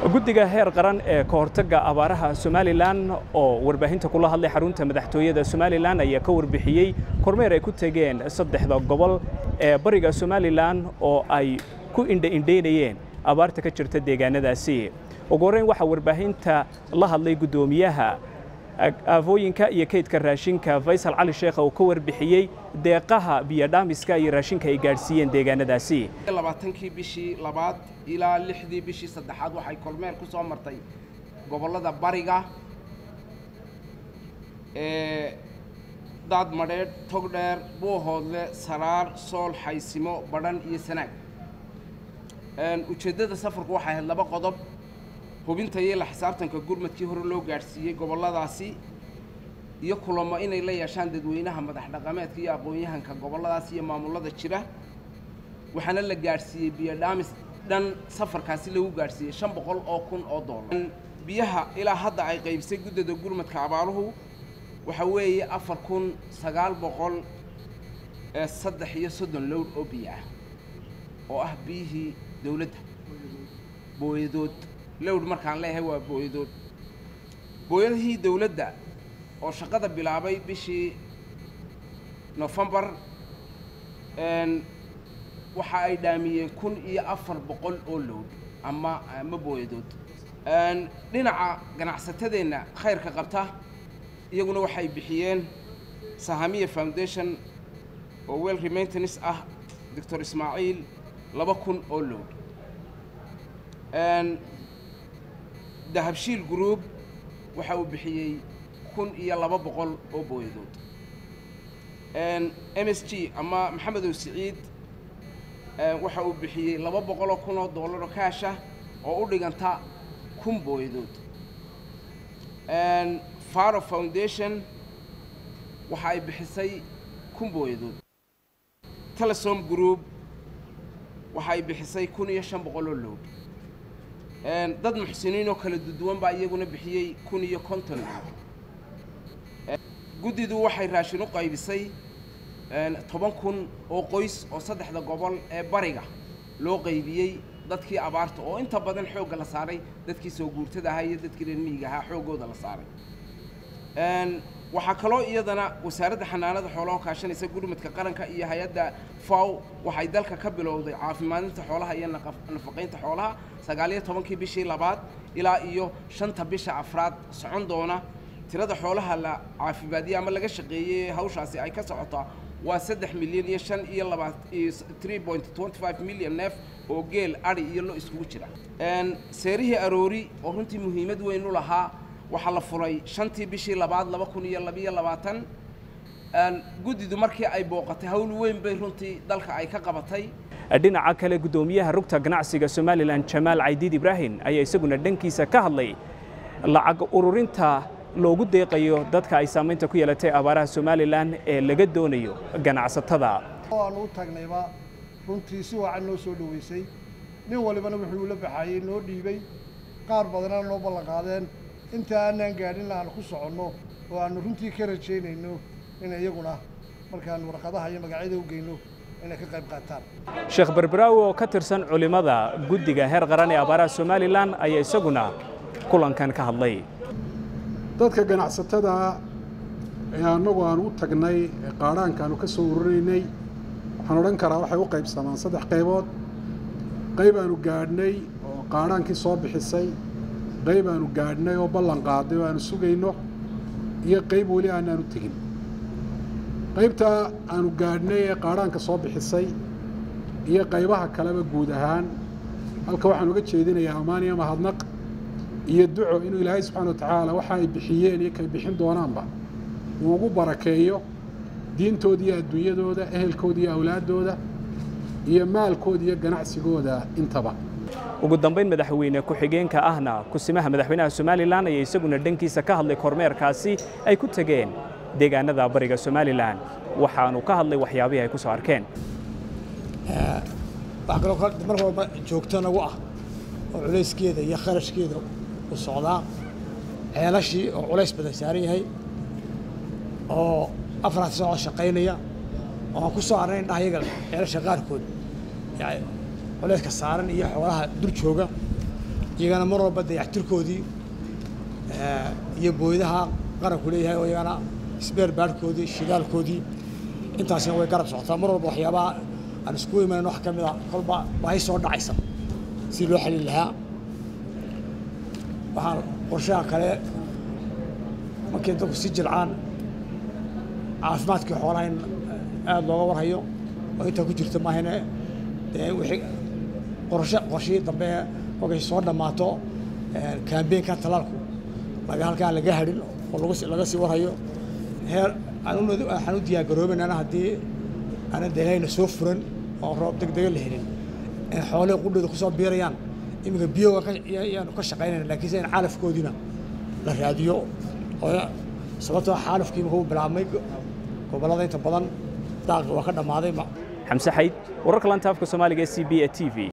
guddiga heer qaran ee ka hortagga abaaraha somalilan oo warbaahinta kula hadlay xarunta madaxtooyada somalilan ayaa ka warbixiyey kormeer ay ku tegeen saddexda gobol ee bariga somalilan oo ay ku indha-indhaynayeen abaarta ka jirta deegaanadaasi ugu horreyn waxaa warbaahinta la hadlay guddoomiyaha aafooyinka iyo kaydka raashinka faysal cali sheekh oo ka warbixiyey deeqaha biyodhaamiska iyo raashinka ay gaadhsiiyeen deegaanadaasi labaatankii bishii labaad ilaa lixdii bishii saddexaad waxay kormeer ku soo martay gobollada bariga ee daad madheedh togdheer buuhoodle saraar sool xaysimo badhan iyo sanaag ujeeddada safarku waxay ahayd laba qodob hubinta iyo la xisaabtanka gurmadkii hore loo gaadhsiiyey gobolladaasi iyo kulamo inay la yeeshaan dadweynaha madax dhaqameedka iyo aqoon-yahanka gobolladaasi iyo maamullada jira waxaana la gaadhsiiyey biyodhaamis dhan safarkaasi lagu gaadhsiiyey shan boqol oo kun oo dollar biyaha ilaa hadda ay qaybisay guddada gurmadka abaaruhu waxa weeye afar kun sagaal boqol ee saddex iyo soddon lowd oo biyo ah oo ah biyihii dowladda booyadood lowd markaan leeyahay waa booyadood booyadihii dowladda oo shaqada bilaabay bishii nofembar waxa ay dhaamiyeen kun iyo afar boqol oo lowd ama ama booyadood dhinaca ganacsatadeenna khayrka qabta iyaguna waxay bixiyeen sahamiya foundation oo well remaintenance ah doctor ismaaciil laba kun oo lowd dahabshiil group waxa uu bixiyey kun iyo laba boqol oo booyadood m s g ama maxamedow siciid waxa uu bixiyey laba boqoloo kun oo dollar oo kaasha oo u dhiganta kun booyadood faro foundation waxa ay bixisay kun booyadood telesom group waxa ay bixisay kun iyo shan boqol oo lowd dad muxsiniin oo kala duduwan baa iyaguna bixiyey kun iyo konton lowd guddidu waxay raashin u qaybisay toban kun oo qoys oo saddexda gobol ee bariga loo qaybiyey dadkii abaarta oo inta badan xoogga la saaray dadkii soo guurtada ahaa iyo dadkii reer miyiga ahaa xooggooda la saaray waxaa kaloo iyadana wasaaradda xanaanada xoolaha kaashanaysa gurmadka qaranka iyo hay-adda faw waxay dalka ka bilowday caafimaadinta xoolaha iyo nafaqaynta xoolaha sagaaliyo tobankii bishii labaad ilaa iyo shanta bisha afraad socon doona tirada xoolaha la caafimaadiyey ama laga shaqeeyey hawshaasi ay ka socotaa waa saddex milyan iyo shan iyo laba three point twenty five million neef oo geel adhi iyo lo iskugu jira seerihii aroori oo runtii muhiimad weyn u lahaa waxaa la furay shantii bishii labaad laba kun iyo labiyo labaatan guddidu markii ay booqatay hawl weyn bay runtii dalka ay ka qabatay dhinaca kale guddoomiyaha rugta ganacsiga somalilan jamaal caydiid ibraahim ayaa isaguna dhankiisa ka hadlay lacag ururinta loogu deeqayo dadka ay saamaynta ku yeelatay abaaraha somalilan ee laga doonayo ganacsatada aanu u tagnayba runtii si wacan noo soo dhoweysay nin walibana wuxuu la baxayey noo dhiibay qaar badanaa noo ballan qaadeen inta aanaan gaadhin aanu ku soconno oo aanu runtii ka rajaynayno in iyaguna markaan warqadaha iyo magacyada u geyno inay ka qayb qaataan sheekh berberaawi oo ka tirsan culimmada guddiga heer qaran ee abaaraha somalilan ayaa isaguna kulankan ka hadlay dadka ganacsatada ee annagu aanu u tagnay ee qaadhaanka aanu ka soo ururinaynay waxaan odhan karaa waxay u qaybsamaan saddex qaybood qayb aanu gaadhnay oo qaadhaankii soo bixisay qayb aanu gaadhnay oo ballan qaaday oo aanu sugayno iyo qayb weli aanaanu tegin qaybta aanu gaadhnay ee qaadhaanka soo bixisay iyo qaybaha kaleba guud ahaan halka waxaan uga jeedinayaa ammaan iyo mahadnaq iyo duco inuu ilaahay subxaana wa tacaala waxa ay bixiyeen iyo kay bixin doonaanba uu ugu barakeeyo diintooda iyo adduunyadooda ehelkooda iyo awlaaddooda iyo maalkooda iyo ganacsigooda intaba ugu dambayn madaxweyne ku-xigeenka ahna kusimaha madaxweynaha somalilan ayaa isaguna dhankiisa ka hadlay kormeerkaasi ay ku tegeen deegaanada bariga somalilan waxaanu ka hadlay waxyaabihii ay ku soo arkeen wax kaloo mar walba joogto nagu ah oo culayskeeda iyo kharashkeeda u socdaa ceelashii oo culays badan saaran yahay oo afaraad socod shaqaynaya oo aan ku soo arnayn dhahayaga ceelasha qaarkood yani culayska saaran iyo xoolaha dur jooga iyagana mar walba dayactirkoodii iyo booydaha qaranku leeyahay oo iyagana sbeer baarhkoodii shidaalkoodii intaasina way garab socotaa mar walba waxyaabaha aan isku imanan wax ka mid a kolba baahi soo dhacaysa si loo xalin lahaa waxaan qorshaha kale markay dadku si jircaan caafimaadkii xoolaha in aada looga warhayo oo intaa ku jirta maahane dee wixii qorshe qorshihii dambe markay soo dhammaato kaambeenka talaalku laga halkaan laga hadhin oo lagu laga sii warhayo heer waxaan u diyaargaroobaynana haddii aanan deelayna soo furan oo roob degdega la helin in xoolihii qudhooda kusoo biirayaan iminka biyoga ayaanu ka shaqaynayna laakiinse in caalafkoodiina la raadiyo oo sababtoo xaalafkii imika u bilaabmay gobollada inta badan daaqi waa ka dhammaaday xamse xayd wararka lanta afka soomaaliga ee c b e t v